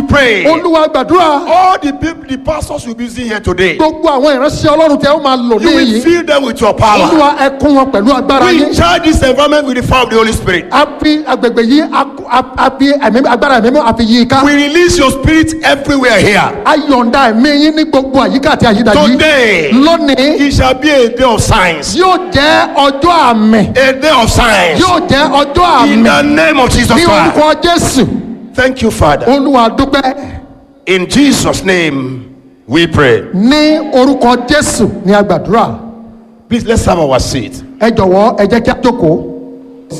pray. olúwa gbàdúrà All the people, the pastors you'll be using here today, gbogbo àwọn ìránṣẹ́ ọlọ́run tẹ́ ó máa lò you ní will yìí fill them with your power. olúwa ẹ kún wọn pẹ̀lú agbára We yín charge this environment with the fire of the Holy Spirit. a fi agbègbè yìí a- a- a fi ẹ̀mí- agbára ẹ̀mí mímọ́ a fi yí i ká We release your spirit everywhere here. a yọ̀ǹda ẹ̀mí yín ní gbogbo àyíká àti àyídà yìí Today, lónìí it shall be a day of signs. yóò jẹ́ ọjọ́ àmì A day of signs. yóò jẹ́ ọjọ́ In àmì the name of Jesus ní Christ. orúkọ jésù Thank you, Father. olúwa dúpẹ́ In Jesus' name, we pray. ní orúkọ jésù ní agbàdúrà Please let's have our seat. ẹ jọ̀wọ́ ẹ jẹ́ kí a jókòó